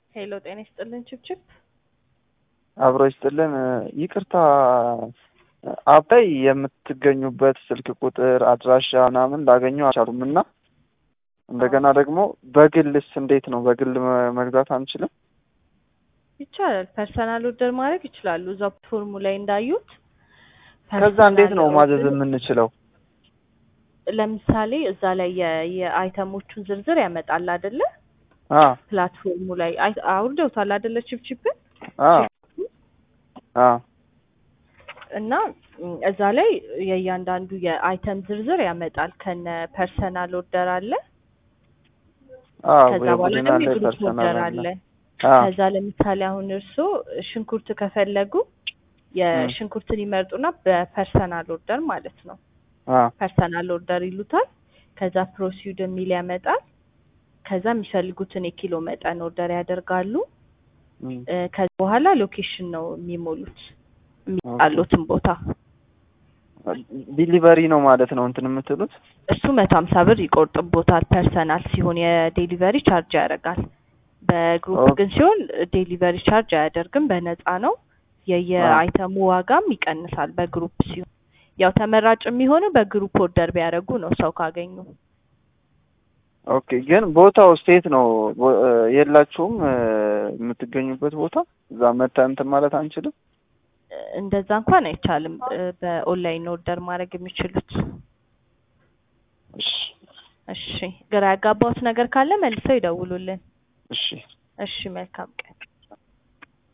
ሄሎ ጤና ይስጥልን ችብችብ አብሮ ይስጥልን። ይቅርታ አባይ የምትገኙበት ስልክ ቁጥር አድራሻ ምናምን ላገኘው አልቻሉም እና እንደገና ደግሞ በግልስ እንዴት ነው? በግል መ- መግዛት አንችልም? ይቻላል። ፐርሰናል ኦርደር ማድረግ ይችላሉ። እዛ ፎርሙ ላይ እንዳዩት ከዛ እንዴት ነው ፐርሰናል ማዘዝ ኦርደር- የምንችለው? ለምሳሌ እዛ ላይ የ- የአይተሞቹን ዝርዝር ያመጣል አይደለ? አ ፕላትፎርሙ ላይ አይ- አውርደውታል አይደለ? ችብችብን አ አ እና ም፣ እዛ ላይ የእያንዳንዱ የአይተም ዝርዝር ያመጣል። ከነ ፐርሰናል ኦርደር አለ። አ ከዛ በኋላ የቡድን ደግሞ አለ የግሩፕ ፐርሰናል ኦርደር አለ። አለ። አ ከዛ ለምሳሌ አሁን እርስዎ ሽንኩርት ከፈለጉ የሽንኩርትን ይመርጡና በፐርሰናል ኦርደር ማለት ነው አ ፐርሰናል ኦርደር ይሉታል። ከዛ ፕሮሲድ የሚል ያመጣል። ከዛ የሚፈልጉትን የኪሎ መጠን ኦርደር ያደርጋሉ። ም፣ እ፣ ከዛ በኋላ ሎኬሽን ነው የሚሞሉት የሚጣሉትን ቦታ። ዲሊቨሪ ነው ማለት ነው እንትን የምትሉት? እሱ መቶ ሀምሳ ብር ይቆርጥቦታል። ፐርሰናል ሲሆን የዴሊቨሪ ቻርጅ ያደርጋል። በግሩፕ ኦኬ። ግን ሲሆን ዴሊቨሪ ቻርጅ አያደርግም፣ በነፃ ነው። የየአይተሙ ዋጋም ይቀንሳል በግሩፕ ሲሆን። ያው ተመራጭ የሚሆነው በግሩፕ ኦርደር ቢያደርጉ ነው ሰው ካገኙ። ኦኬ። ግን ቦታው ስቴት ነው ቦ- እ፣ የላችሁም እ፣ የምትገኙበት ቦታ እዛ መተን እንትን ማለት አንችልም? እንደዛ እንኳን አይቻልም። እ፣ በኦንላይን ኦርደር ማድረግ የሚችሉት። እሺ እሺ፣ ግራ ያጋባውት ነገር ካለ መልሰው ይደውሉልን። እሺ እሺ፣ መልካም ቀን።